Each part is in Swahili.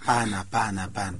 hapana hapana hapana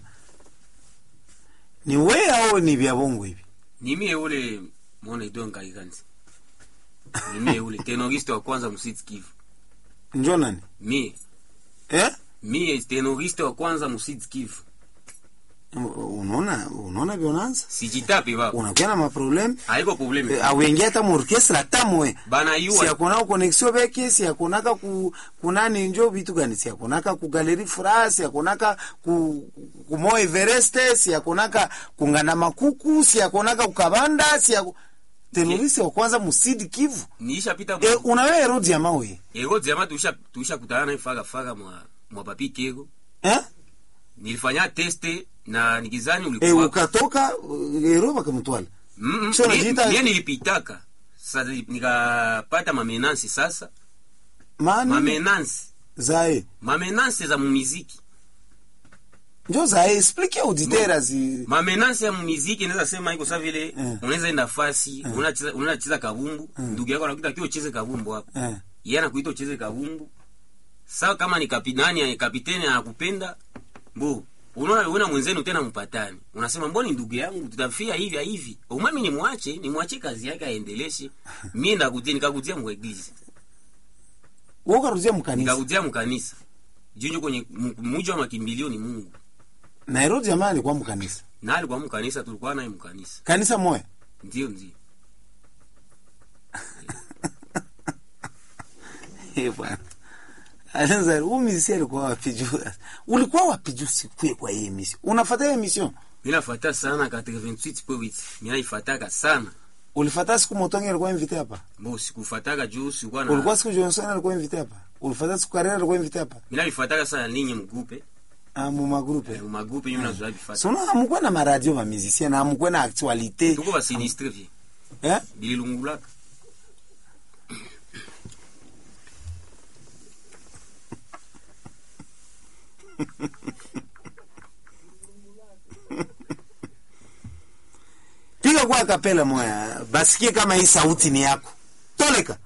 ni we au ni vya bongo hivi nimie ule mwana idon kaikanzi nimie ule tenoriste wa kwanza msiti kivu njo nani mie eh? mie tenoriste wa kwanza msiti kivu unaona unaona vyonaanza sijitape baba unakuwa na maprobleme haiko probleme Eh, auingia hata muorkestra tamwe bana si yua akonaka konexio beke si akonaka ku kunani njo vitu gani si akonaka ku galeri fra si akonaka ku ku Mo Everest si akonaka kungana makuku si akonaka kukabanda si ako... terorisi wa kwanza musidi Kivu niishapita e, unawe erodi ya mawe ego jama tuisha tuisha kutana naye faga faga mwa mwa papi kego eh nilifanya teste na nikizani e, ulikuwa ukatoka uh, ero bakamtwala Mm, mm, Sio mie- unajiita- mie nilipitaka sasa nikapata mamenansi sasa mani mamenansi zae mamenansi za mumiziki njo zae explique auditeur zi mamenansi ya mumiziki naweza sema iko sa vile Eh. unaweza enda fasi unacheza unacheza kabumbu ndugu yako anakuita kio ucheze kabumbu hapo eh yeye anakuita ucheze kabumbu sawa kama ni kapitani kapiteni anakupenda mbo unaona una mwenzenu tena mpatani unasema mboni ndugu yangu tutafia hivi hivi umami ni mwache ni mwache kazi yake aendeleshe mimi ndakujia nikakujia mwegizi wewe ukarudia mkanisa nikakujia mkanisa junjo kwenye mu- muji wa makimbilio ni Mungu na ero jamaa alikuwa mkanisa na alikuwa mkanisa tulikuwa naye mkanisa kanisa moya ndio ndio Eh, bwana Alanza, huu misi alikuwa wapi juu? Ulikuwa wapi juu sikue kwa hii misi? Unafuata hii mission? mimi nafuata sana 88.8 mimi naifuataka sana Ulifuata siku Motongi alikuwa invité hapa? mbo sikufuataka juu sikuwa na Ulikuwa siku Johnson alikuwa invité hapa? Ulifuata siku Karera alikuwa invité hapa? mimi naifuataka sana ninyi mgrupe Ah, mu magrupe. eh, magrupe nyinyi mnazoea bifata Sono hamkuwa na maradio ba musicien na hamkuwa na actualité. tuko ba sinistre vie Eh? bililungulaka Piga kwa kapela moya. Basikie kama hii sauti ni yako. Toleka.